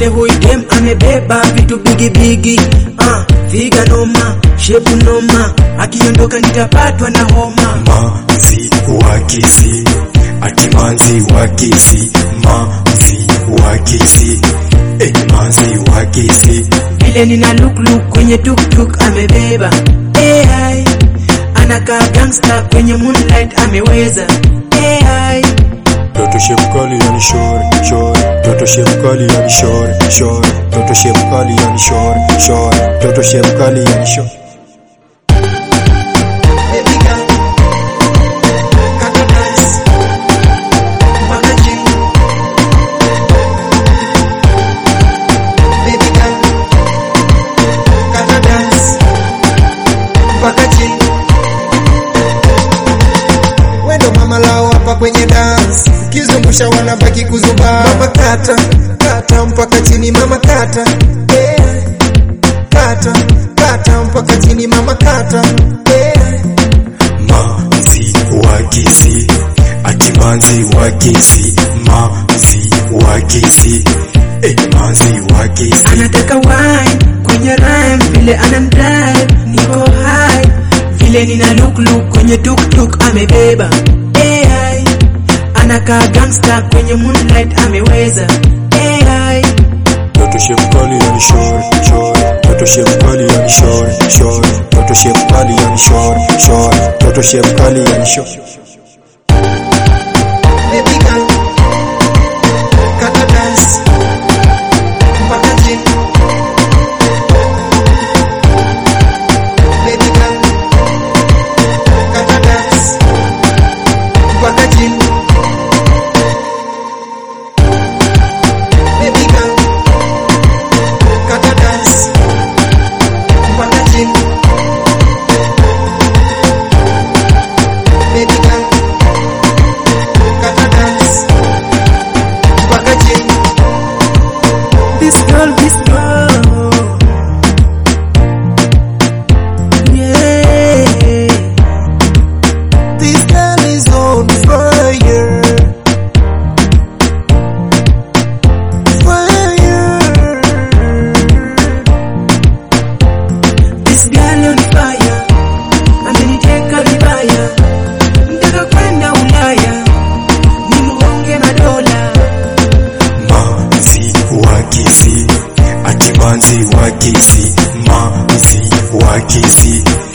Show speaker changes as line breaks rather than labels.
vile huyu dem amebeba vitu bigi bigi ah, figa noma shepu noma akiondoka nitapatwa na homa
manzi wa kisi ati manzi wa kisi manzi wa kisi eh, manzi wa kisi
vile nina look look kwenye tuktuk amebeba AI anakaa gangsta kwenye moonlight ameweza AI
Toto shemkali yani shore shore Toto shemkali yani shore shore Toto shemkali yani shore shore Toto shemkali yani shore
Baby girl, kata dance mpaka chini. Baby girl, kata dance mpaka chini.
wendo mama lao hapa kwenye dance ukizungusha wanabaki kuzubaa mama kata kata mpaka chini mama kata yeah. kata kata mpaka chini mama kata yeah.
manzi wa kisi ati manzi wa kisi manzi wa kisi eh, manzi wa kisi
anataka wine kwenye rhyme vile anamdrive niko high vile nina look look kwenye tuktuk amebeba AI anakaa gangsta kwenye moonlight ameweza AI
Toto shemkali yani shore shore Toto shemkali yani shore shore Toto shemkali yani shore shore Toto shemkali yani shore
Baby girl, kata dance mpaka chini. Baby girl, kata dance mpaka chini. Baby girl, kata dance mpaka chini. Baby girl, kata dance mpaka chini. This girl, this girl, yeah.
This girl is on fire fire
This girl on fire, ameniteka vibaya, mtaka kwenda Ulaya, ni muonge madola.
manzi wa kisi ati manzi wa kisi manzi wa kisi